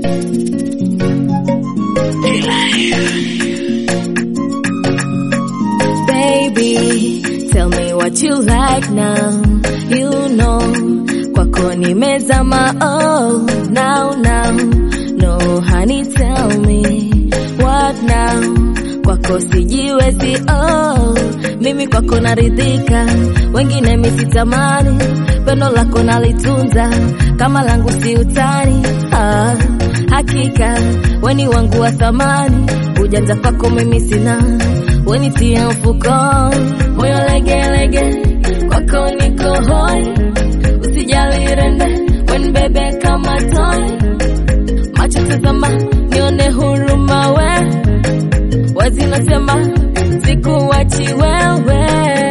Baby, tell me what you like now. You know, kwako nimezama. Oh, now now, no honey, tell me what now. Kwako sijiwezi. Oh, mimi kwako naridhika, wengine misitamani. Pendo lako nalitunza kama langu si utani. Ah, hakika weni wangu wa thamani, ujanja kwako mimi sina wenitia mfukoni, moyo legelege, kwako niko hoi, usijali rende, wen bebe kama toy, macho tazama, nione huruma we, wazi nasema, sikuwachi wewe,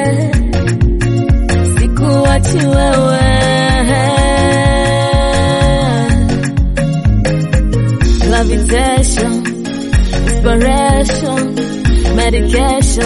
sikuwachi wewe Gravitation, inspiration medication.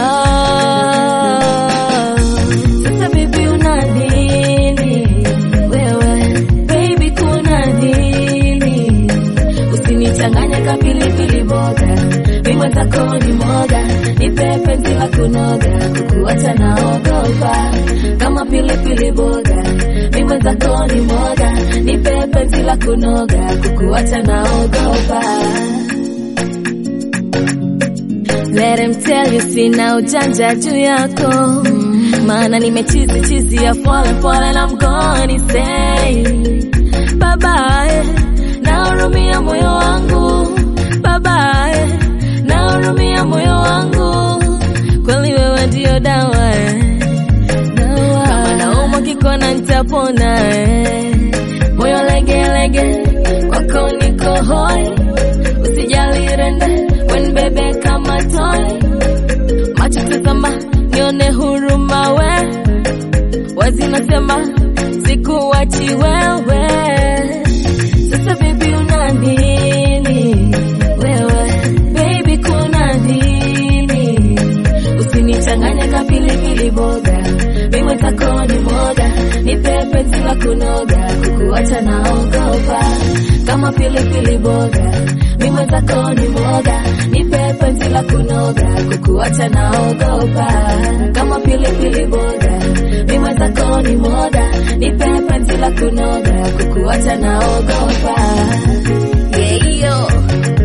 Oh. Sasa baby una nini wewe? Baby kuna nini? Usinichanganye ka pilipili boga, mimi zako ni moga, nipe penzi la kunoga, kukuacha naogopa kama pilipili boga, mimi zako ni moga, nipe penzi la kunoga, kukuacha naogopa Let him tell you sina ujanja juu yako maana nimechizi chizi ya pole pole na mgoni say bye bye nahurumia moyo wangu bye bye nahurumia moyo wangu kweli wewe ndio dawa eh. dawa kama naumwa kikona nitapona eh. moyo legelege kwako niko hoi usijali rende wen bebe kama toy macho tazama nione huruma we wazi nasema sikuwachi wewe sasa baby una nini wewe baby kuna nini usinichanganye ka pilipili boga mimi zako ni moga nipe penzi la kunoga kukuacha naogopa kama pilipili boga mimi zako ni moga nipe penzi la kunoga kukuacha naogopa kama pilipili boga mimi zako ni moga nipe penzi la kunoga kukuacha naogopa yeah, yo.